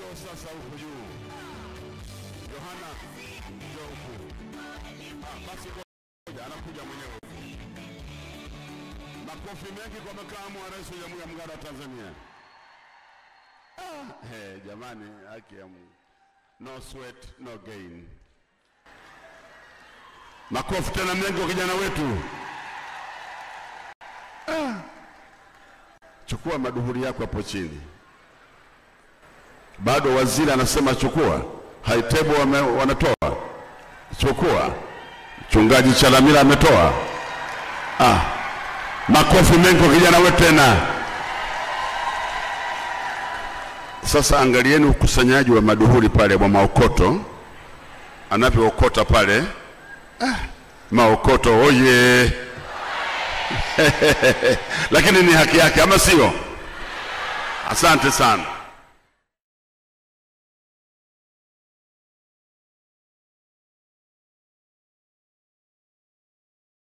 njoo sasa huku juu. Yohana, njoo huku. Ah, basi ngoja, anakuja mwenyewe. Makofi mengi kwa makamu wa rais wa Jamhuri ya Muungano wa Tanzania. Ah, hey, jamani, haki ya Mungu. No sweat, no gain. Makofi tena mengi kwa kijana wetu. Ah. Chukua maduhuri yako hapo chini. Bado waziri anasema chukua. Haitebo wame, wanatoa. Chukua. Mchungaji Chalamila ametoa. Ah. Makofi mengi kwa kijana wetu tena. Sasa angalieni ukusanyaji wa maduhuri pale wa maokoto, anavyookota pale. Ah, maokoto oye! Lakini ni haki yake, ama sio? Asante sana.